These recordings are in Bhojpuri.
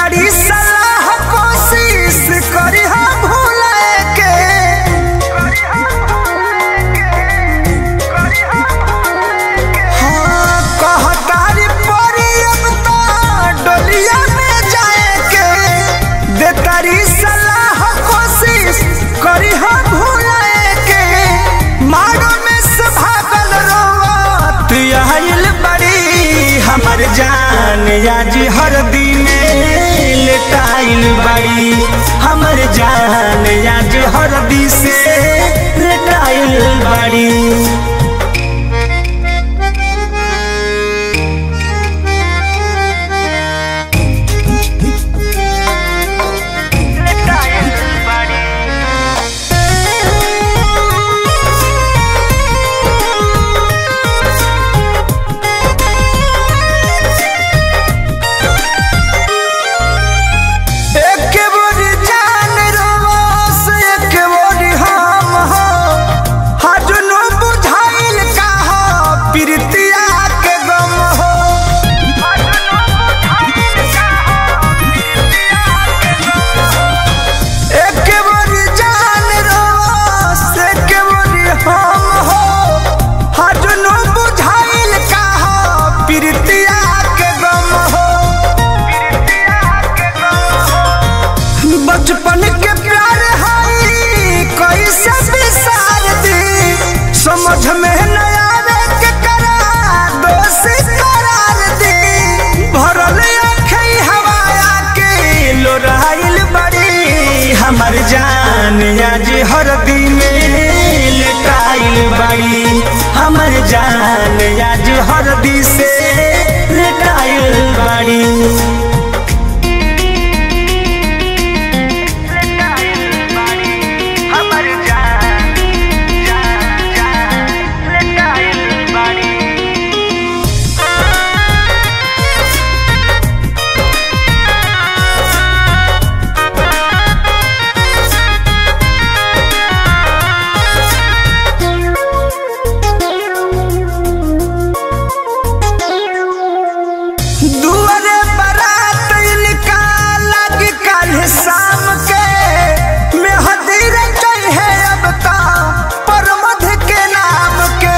तारी सलाह कोशिश करी हम भूले के हाँ कहतारी परी अब तो डोलिया में जाए के दे तारी सलाह कोशिश करी हम भूले के मारो में से भागल रोवत आइल बड़ी हमर जान आज हर दिन लेटाइल बड़ी हमर जान आज हर दिन से लेटाइल बड़ी एक बोरी जान रोस एक बोरी हम हो हजनो बुझाइल का हो प्रीतिया के गम हो एक बोरी जान रोस एक बोरी हम हो हजनो बुझाइल का हो प्रीतिया के गम हो बचपन के प्यार हई कैसे बिसार दी समझ में न आवे के करा दोषी करार दी भरल अखई हवाया के लोराइल बड़ी हमर जान आज हर दिन लेटाइल बड़ी हमर जान आज हर दिन से लेटाइल बड़ी दुआरे बारात इनका लग कल शाम के मेहदी रचई है अब ता परमध के नाम के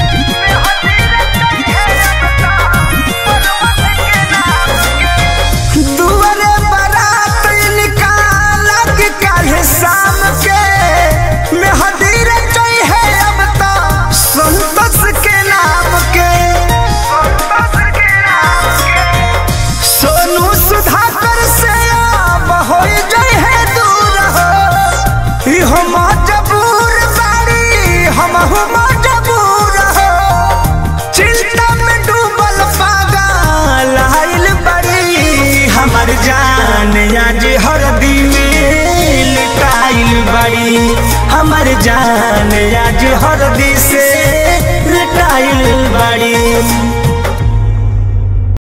दुआरे बारात इनका लग कल शाम के मेहदी रचई है अब ता संतोष के नाम के सोनू सुधाकर से अब हो जाए है दूर हो ई हम मजबूर बाड़ी हम हो मजबूर हो चिंता में डूबल पागल आइल बड़ी हमर जान आज हर दिन लुटाइल बड़ी हमर जान आज हर दिन से लुटाइल बड़ी